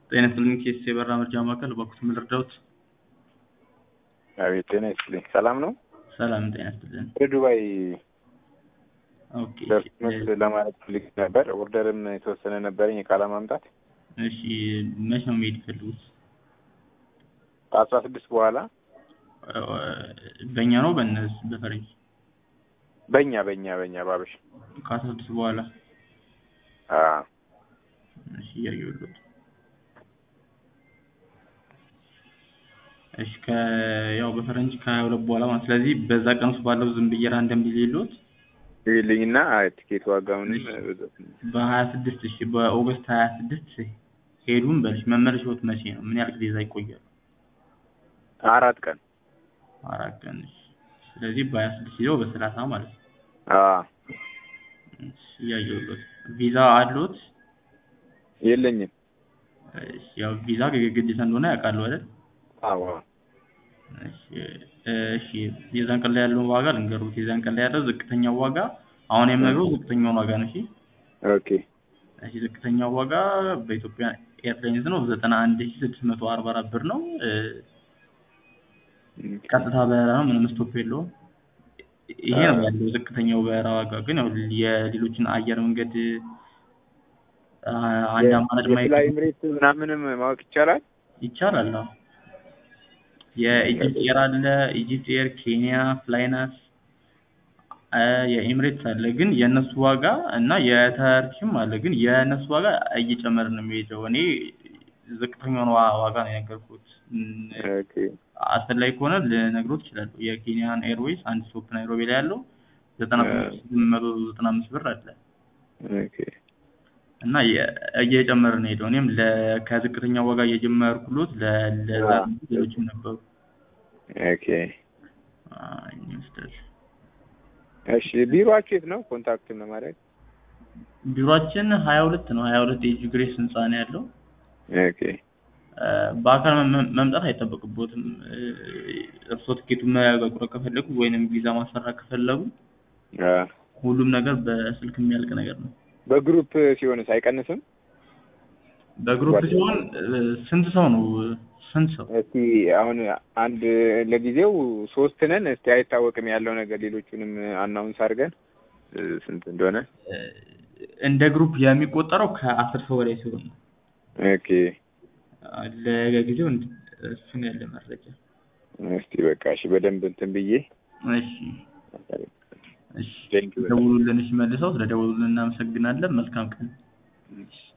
ጤና ይስጥልኝ ኬስ የበራ መርጃ ማዕከል በኩት ምን ልርዳዎት? አቤት ጤና ይስጥልኝ። ሰላም ነው? ሰላም ጤና ይስጥልን። ወደ ዱባይ ኦኬ ደርሶት ለማለት ፈልግ ነበር። ኦርደርም የተወሰነ ነበረኝ እቃ ለማምጣት እሺ መቼ ነው መሄድ ይፈልጉት? ከአስራ ስድስት በኋላ በእኛ ነው በእነሱ በፈረንጅ በእኛ በእኛ በእኛ ባበሽ ከአስራ ስድስት በኋላ አዎ እሺ እያየሁልዎት እሺ ከ ያው በፈረንጅ ከሀያ ሁለት በኋላ ማለት ስለዚህ በዛ ቀን ውስጥ ባለው ዝም ብዬ ራንደም ቢል የለዎት ይልኝና ቲኬት ዋጋውንም በሀያ ስድስት እሺ በኦገስት ሀያ ስድስት ሄዱን በልሽ መመለሻዎት መቼ ነው? ምን ያህል ጊዜ እዛ ይቆያሉ? አራት ቀን አራት ቀን እሺ ስለዚህ በሀያ ስድስት ሄደው በሰላሳ ማለት ነው። አዎ እሺ እያየሁልዎት ቪዛ አለዎት? የለኝም። እሺ ያው ቪዛ ግዴታ እንደሆነ ያውቃሉ አይደል? አዎ እሺ እሺ የዛን ቀን ላይ ያለውን ዋጋ ልንገርዎት። የዛን ቀን ላይ ያለው ዝቅተኛው ዋጋ አሁን የምነግርዎት ዝቅተኛውን ዋጋ ነው። እሺ ኦኬ እሺ ዝቅተኛው ዋጋ በኢትዮጵያ ኤርላይንስ ነው ዘጠና አንድ ሺህ ስድስት መቶ አርባ አራት ብር ነው። ቀጥታ በረራ ነው፣ ምንም ስቶፕ የለውም። ይሄ ነው ያለው ዝቅተኛው በረራ ዋጋ። ግን ያው የሌሎችን አየር መንገድ አንድ አማራጭ ማየት የፍላይ ኤምሬት ምናምንም ማወቅ ይቻላል? ይቻላል። አዎ የኢጂፕት ኤር አለ፣ ኢጂፕት ኤር፣ ኬንያ፣ ፍላይናስ የኤምሬትስ አለ። ግን የእነሱ ዋጋ እና የተርኪም አለ። ግን የእነሱ ዋጋ እየጨመረ ነው የሚሄደው። እኔ ዝቅተኛውን ዋ- ዋጋ ነው የነገርኩት። ኦኬ አስፈላጊ ከሆነ ልነግሮት እችላለሁ። የኬንያን ኤርዌይስ አንድ ስቶፕ ናይሮቢ ላይ ያለው ዘጠና ስምንት መቶ ዘጠና አምስት ብር አለ ኦኬ እና የ- እየጨመረ ነው የሄደው። እኔም ለ- ከዝቅተኛው ዋጋ እየጀመርኩሎት ለ- ለዛ ሌሎችም ነበሩ። ኦኬ አይ ይመስላል። እሺ ቢሮአችሁ የት ነው? ኮንታክትን ለማድረግ ቢሮአችን ሀያ ሁለት ነው። ሀያ ሁለት የጂ ግሬስ ህንፃ ነው ያለው። ኦኬ እ በአካል መ- መምጣት አይጠበቅቦትም። እ እርስዎ ትኬቱን መቁረጥ ከፈለጉ ወይንም ቪዛ ማሰራት ከፈለጉ አ ሁሉም ነገር በስልክ የሚያልቅ ነገር ነው። በግሩፕ ሲሆንስ አይቀንስም? በግሩፕ ሲሆን እ ስንት ሰው ነው? ስንት ሰው? እስቲ አሁን አንድ ለጊዜው ሶስት ነን። እስቲ አይታወቅም ያለው ነገር ሌሎቹንም አናውንስ አድርገን እ ስንት እንደሆነ እ እንደ ግሩፕ የሚቆጠረው ከአስር ሰው በላይ ሲሆን ነው። ኦኬ አ ለጊዜው እንድ- እሱን ያለ መረጃ። እስቲ በቃ እሺ በደንብ እንትን ብዬ እሺ እሺ ቴንክ ዩ ደውሉልን። እሺ መልሰው ስለደወሉልን እናመሰግናለን። መልካም ቀን። እሺ